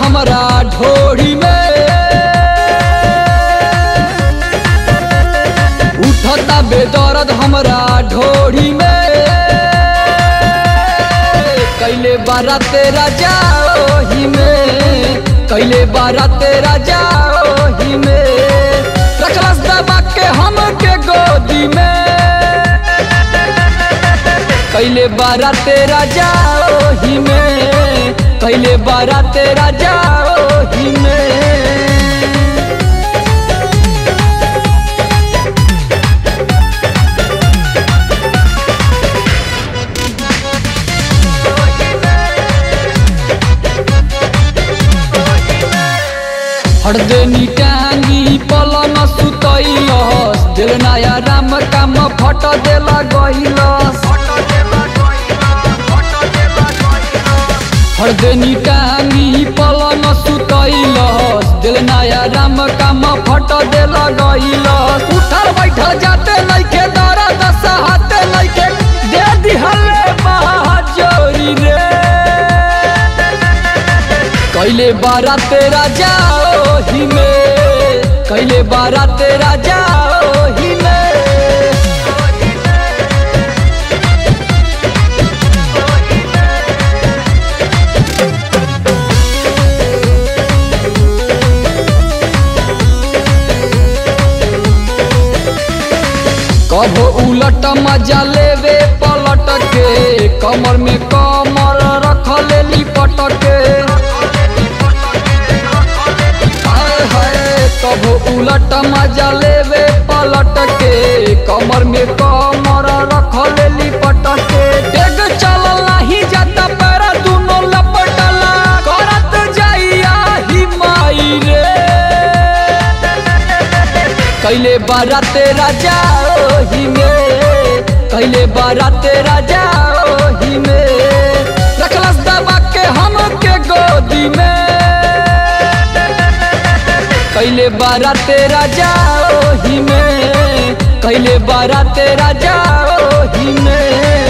हमरा ढोड़ी में उठता बेदर्द हमरा ढोड़ी में कैले बारा तेरा जाओही में कैले बारा तेरा जाओही में रखलस दबा के हम के गोदी में कैले बारा तेरा जाओही में कैले बारा तेरा जाओही में हरदनी टांगी पलंग सुतैलस दिल नया राम काम फट देला गइलस हरदनी टांगी पलंग सुतैलस दिल नया राम काम फट देला गइलस उठल बैठल जाते नइखे दर्द सहते नइखे दे दिहले महाजोरी रे कैले बारा तेरा जाओ ही में कैले बारा तेरा जाओ ही में कभो उलट मजा लेवे पलट के कमर में कमर रख ले लिपट के हाय हाय कभो उलट मजा लेवे पलट के कमर में कमर रख ले लिपट के डेग चलल नहीं जाता पैरा दुनो लपटला करत जाइया ही माई रे कैले बारा तेरा जाओ ही में कैले बारा तेरा जाओ ही में रखलस दबा के हम के गोदी में कैले बारा तेरा जाओ ही में कैले बारा तेरा जाओ ही में